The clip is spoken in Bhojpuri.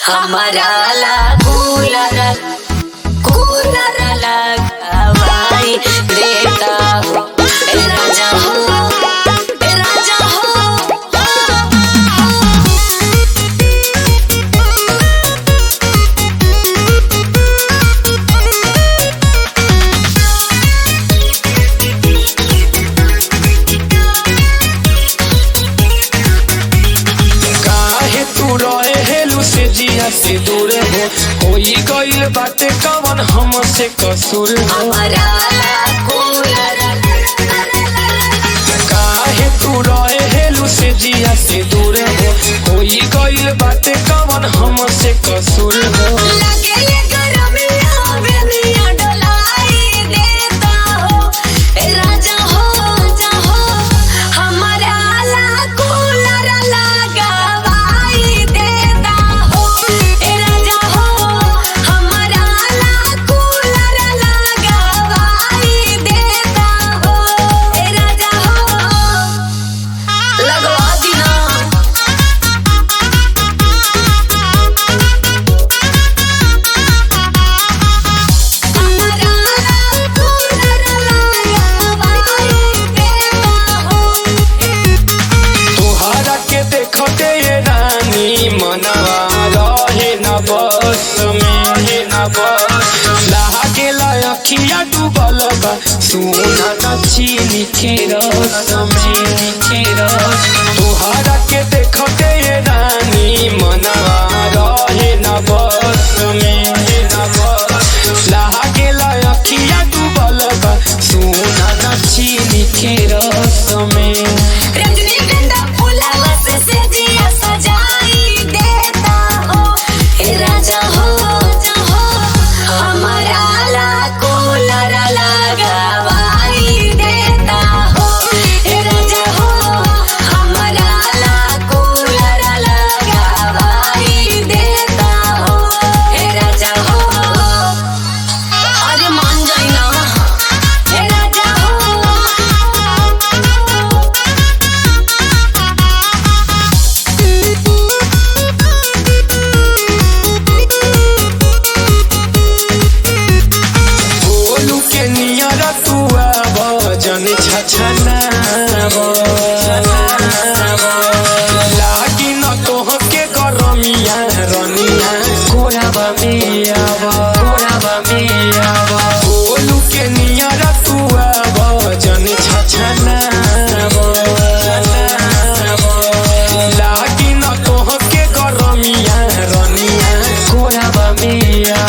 हमारा ला कूलर कूलर लगावाई देता हो ए राजा हो ए राजा हो काहे तू रहे हेलू से जिया से दूर हो होई गइल बाटे कवन हमसे कसूर हो हमारा ला कूलर काहे तू रहे हेलू से जिया से दूर हो होई गइल बाटे कवन हमसे कसूर हो लगे ये गरमिया बेनिया डोलाई देता हो ए राजा हो जा हो हमारा ला कूलर लगावाई देता हो ए राजा हो हमारा ला कूलर लगावाई देता हो ए राजा हो लगवा दिना तोहरा के देखते ये रानी मनवा रहे न बस में रहे न बस लागे अखिया डूबल बा सुना न चीनी के रस चीनी के रस तोहरा के देखते ये रानी मनवा रहे न बस में रहे न बस लागे अखिया डूबल बा सुना न चीनी के रस में रजनीगंधा फूलवा से सजिया सजाई देता हो हे राजा हो जा हो हमारा ला कूलर लगावाई देता हो हे राजा हो हमारा ला कूलर लगावाई देता हो हे राजा हो अरे मान जाई ना हे राजा हो गोलू के नियर तू आब जन छछना लागी न तोह के गरमिया रनिया कोराबा में आब कोराबा में आब गोलू के नियर तू आब जन छछना लागी न तोह के गरमिया रनिया कोराबा में